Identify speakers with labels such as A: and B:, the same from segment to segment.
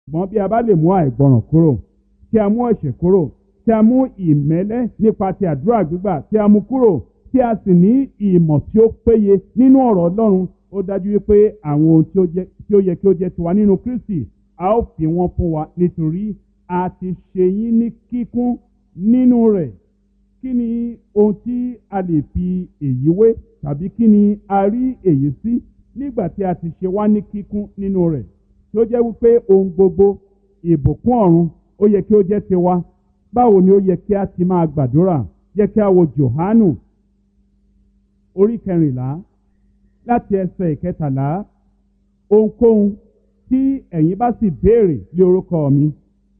A: ṣùgbọ́n bí a bá lè mú àìgbọràn kúrò tí a mú ẹ̀ṣẹ̀ kúrò tí a mú ìmẹ́lẹ́ nípa ti àdúrà gbígbà tí a mú kúrò tí a sì ní ìmọ̀ tí ó péye nínú ọ̀rọ̀ Ọlọ́run ó dájú wípé àwọn ohun tí ó jẹ́ tí ó yẹ kí ó jẹ́ tiwa nínú Kristi a ó fi wọ́n fún wa nítorí a ti ṣe yín ní kíkún nínú rẹ̀ kí ni ohun tí a lè fi èyí wé tàbí kí ni a rí èyí sí nígbà tí a ti ṣe wá ní kíkún nínú rẹ̀ tí ó jẹ́ wípé ohun gbogbo ìbùkún ọ̀run ó yẹ kí ó jẹ́ tiwa báwo ni ó yẹ kí a ti máa gbàdúrà yẹ kí a wo Jòhánù orí kẹrìnlá láti ẹsẹ̀ ìkẹtàlá ohunkóhun tí ẹ̀yin bá sì béèrè lé orúkọ mi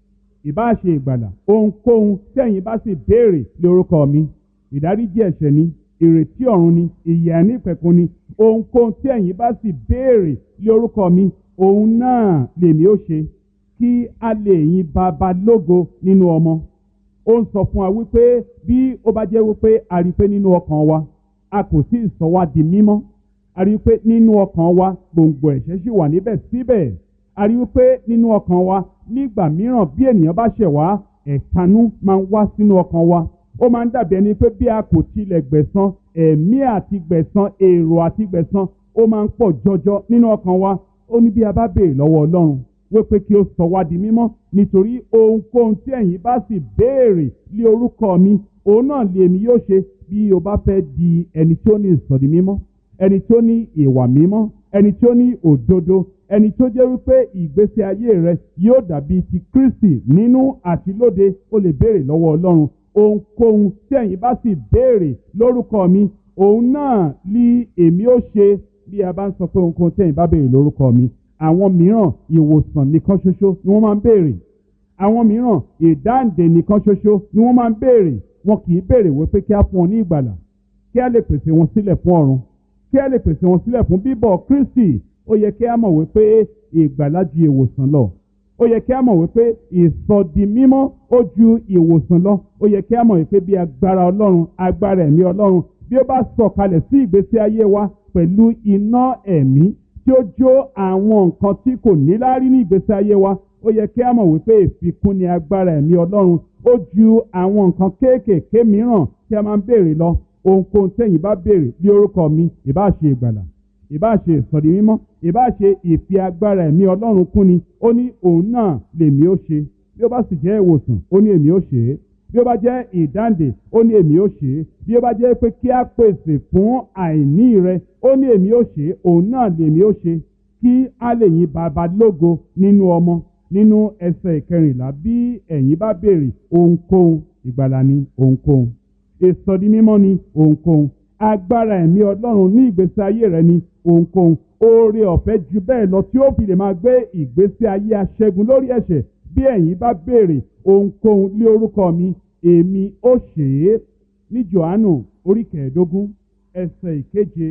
A: ìbá ṣe ìgbàlà ohunkóhun tí ẹ̀yin bá sì béèrè lé orúkọ mi ìdáríjì ẹ̀ṣẹ̀ ni ìrètí ọ̀run ni ìyè àìnípẹ̀kun ni ohunkóhun tí ẹ̀yin bá sì béèrè lé orúkọ mi òun náà lèmi ó ṣe kí a lè yin bàbá lógo nínú ọmọ ó ń sọ fún wa wípé bí ó bá jẹ́ wípé a rí i pé nínú ọkàn wa a kò tí ì sọ wá di mímọ́ a rí i pé nínú ọkàn wa gbòǹgbò ẹ̀ṣẹ̀ sì wà níbẹ̀ síbẹ̀ a rí i pé nínú ọkàn wa nígbà mìíràn bí ènìyàn bá ṣẹ̀ wá ẹ̀tanú máa ń wá sínú ọkàn wa ó máa ń dàbí ẹni pé bí a kò tilẹ̀ gbẹ̀san ẹ̀mí àti gbẹ̀san èrò àti gbẹ̀san ó máa ń pọ̀ jọjọ nínú ọkàn wa ó ní bí a bá béèrè lọ́wọ́ Ọlọ́run wípé kí ó sọ wá di mímọ́ nítorí ohunkóhun tí ẹ̀yin bá sì béèrè lé orúkọ mi òun náà lèmi yóò ṣe bí o bá fẹ́ di ẹni tí ó ní ìsọ̀dí mímọ́ ẹni tí ó ní ìwà mímọ́ ẹni tí ó ní òdodo ẹni tó jẹ́ wípé ìgbésí ayé rẹ yóò dàbí ti Kristi nínú àti lóde ó lè béèrè lọ́wọ́ Ọlọ́run ohunkóhun tí ẹ̀yin bá sì béèrè lórúkọ mi òun náà ní èmi ó ṣe bí a bá ń sọ pé ohunkóhun tí ẹ̀yin bá béèrè lórúkọ mi àwọn mìíràn ìwòsàn nìkan ṣoṣo ni wọ́n máa ń béèrè àwọn mìíràn ìdáǹdè nìkan ṣoṣo ni wọ́n máa ń béèrè wọn kì í béèrè wípé kí á fún wọn ní ìgbàlà kí á lè pèsè wọn sílẹ̀ fún ọ̀run kí á lè pèsè wọn sílẹ̀ fún bíbọ̀ Kristi ó yẹ kí á mọ̀ wípé ìgbàlà ju ìwòsàn lọ ó yẹ kí á mọ̀ wípé ìsọdi mímọ́ ó ju ìwòsàn lọ ó yẹ kí á mọ̀ wípé bí agbára Ọlọ́run agbára ẹ̀mí Ọlọ́run bí ó bá sọ̀kalẹ̀ sí ìgbésí ayé wa pẹ̀lú iná ẹ̀mí tí ó jó àwọn nǹkan tí kò níláárí ní ìgbésí ayé wa ó yẹ kí á mọ̀ wípé ìfikún ni agbára ẹ̀mí Ọlọ́run ó ju àwọn nǹkan kéékèèké mìíràn tí a máa ń béèrè lọ ohunkóhun tẹ̀yin bá béèrè bí orúkọ mi ìbá ṣe ìgbàlà ìbá ṣe ìsọ̀rí mímọ́ ìbá ṣe ìfi agbára ẹ̀mí Ọlọ́run kún ni ó ní òun náà lèmi ó ṣe bí ó bá sì jẹ́ ìwòsàn ó ní èmi ó ṣe é bí ó bá jẹ́ ìdáǹdè ó ní èmi ó ṣe é bí ó bá jẹ́ pé kí á pèsè fún àìní rẹ ó ní èmi ó ṣe é òun náà lèmi ó ṣe kí á lè yin bàbá lógo nínú ọmọ nínú ẹsẹ̀ ìkẹrìnlá bí ẹ̀yin bá béèrè ohunkóhun ìgbàlà ni ohunkóhun ìsọdi mímọ́ ni ohunkóhun agbára ẹ̀mí Ọlọ́run ní ìgbésí ayé rẹ ni ohunkóhun oore ọ̀fẹ́ ju bẹ́ẹ̀ lọ tí ó fi lè máa gbé ìgbésí ayé aṣẹ́gun lórí ẹ̀ṣẹ̀ bí ẹ̀yin bá béèrè ohunkóhun lé orúkọ mi èmi ó ṣe é ní Jòhánù orí kẹẹ̀ẹ́dógún ẹsẹ̀ ìkeje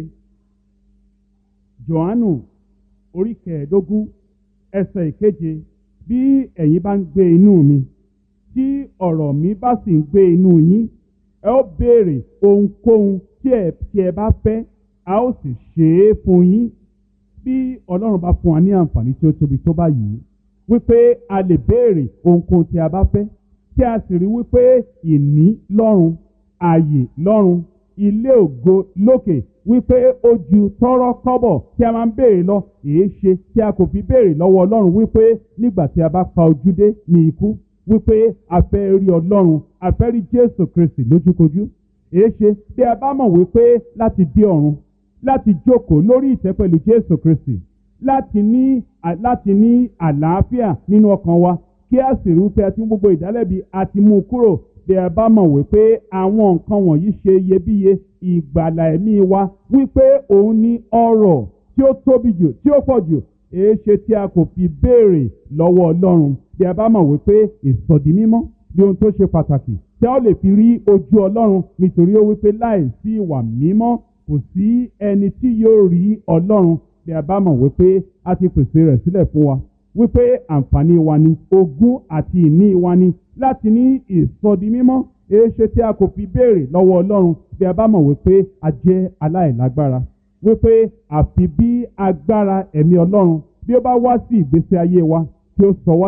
A: Jòhánù orí kẹẹ̀ẹ́dógún ẹsẹ̀ ìkeje bí ẹ̀yin bá ń gbé inú mi tí ọ̀rọ̀ mi bá sì ń gbé inú yín ẹ ó béèrè ohunkóhun tí ẹ tí ẹ bá fẹ́ a ó sì ṣe é fún yín bí Ọlọ́run bá fún wa ní àǹfààní tí ó tóbi tó báyìí wípé a lè béèrè ohunkóhun tí a bá fẹ́ tí a sì rí wípé ìní lọ́run ààyè lọ́run ilé ògo lókè wípé ó ju tọ́rọ́ kọ́bọ̀ tí a máa ń béèrè lọ èé ṣe tí a kò fi béèrè lọ́wọ́ Ọlọ́run wípé nígbà tí a bá pa ojú dé ní ikú wípé a fẹ́ rí Ọlọ́run a fẹ́ rí Jésù Kristi lójúkojú èé ṣe bí a bá mọ̀ wípé láti dé ọ̀run láti jókòó lórí ìtẹ́ pẹ̀lú Jésù Kristi láti ní láti ní àlàáfíà nínú ọkàn wa kí a sì rí wípé a ti mú gbogbo ìdálẹ́bi a ti mú un kúrò bí a bá mọ̀ wípé àwọn nǹkan wọ̀nyí ṣe iyebíye ìgbàlà ẹ̀mí wa wípé òun ní ọrọ̀ tí ó tóbi jù tí ó pọ̀ jù èé ṣe tí a kò fi béèrè lọ́wọ́ Ọlọ́run bí a bá mọ̀ wípé ìsọ̀dí mímọ́ ní ohun tó ṣe pàtàkì tí a ó lè fi rí ojú Ọlọ́run nítorí ó wípé láì sí ìwà mímọ́ kò sí ẹni tí yóò rí Ọlọ́run bí a bá mọ̀ wípé a ti pèsè rẹ̀ sílẹ̀ fún wa wípé àǹfààní wa ni ogún àti ìní wa ni láti ní ìsọdi mímọ́ èéṣe tí a kò fi béèrè lọ́wọ́ Ọlọ́run bí a bá mọ̀ wípé a jẹ́ aláìlágbára wípé àfi bí agbára ẹ̀mí Ọlọ́run bí ó bá wá sí ìgbésí ayé wa tí ó sọ wá